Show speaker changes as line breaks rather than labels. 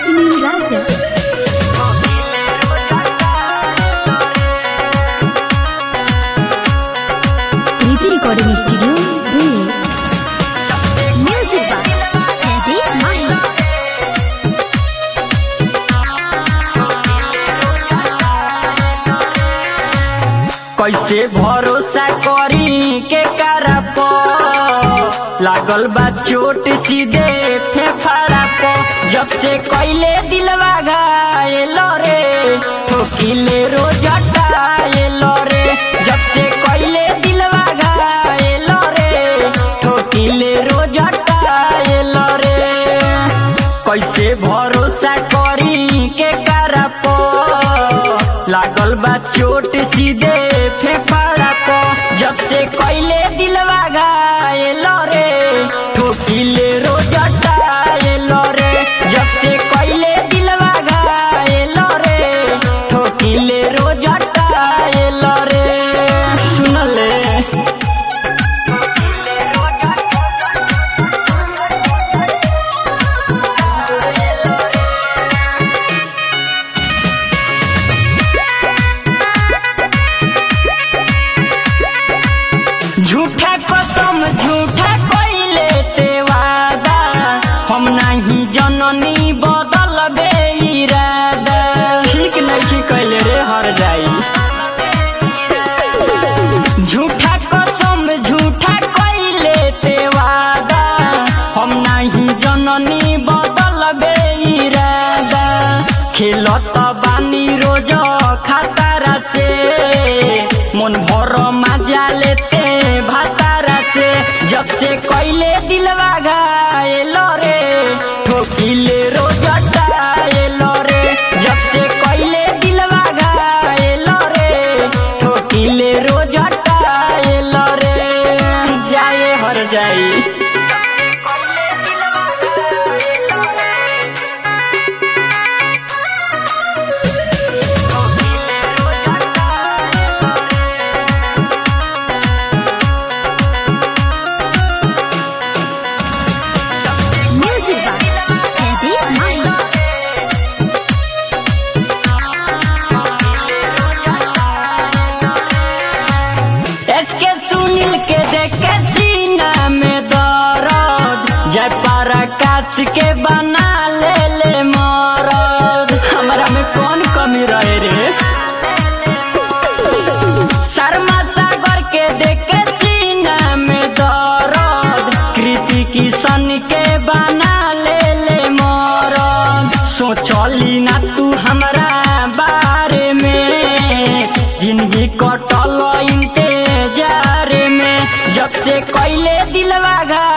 Suníl Raja. Kriti Recording Studio, Delhi. Music by Jagdish Mahi.
कैसे भरोसा करी के करप लागल बा चोट सीधे फेफड़ा प जब से कैले दिलवा घायल रे ठोकिले रोज टायल रे जब से कैले दिलवा घायल रे ठोकिले रोज टायल रे कैसे भरोसा करी के करप लागल बा चोट सीधे फेफड़ा प जब से कैले दिलवा घायल रे ठोकिले रोज टायल रे जब से कैले दिलवा घायल रे ठोकिले रोज टायल रे सुनले झूठा कसम झूठा कइले ते वादा हम नहीं जननी बदल बे इरादा ठीक नहीं कइले रे हर जाई झूठा कसम झूठा कइले ते वादा हम नहीं जननी बदल बे इरादा खेलत बानी रोज खातारा से मन भर मजा लेते भातारा से जब से कैले दिलवा घायल रे ठोकिले रोज टायल रे जब से कैले दिलवा घायल रे ठोकिले रोज टायल रे जाए हर जाई
Music by Jagdish Mahi.
SK Sunil के देखे सीना में दर्द जय प्रकाश के बना ले ले मरद हमरा में कौन कमी रहे रे शर्मा सागर के देखे सीना में दर्द कृति किशन के बना ले ले मरद सोचली ना तू हमरा बारे में जिंदगी कटल इंतजार में जब से कैले दिलवा घा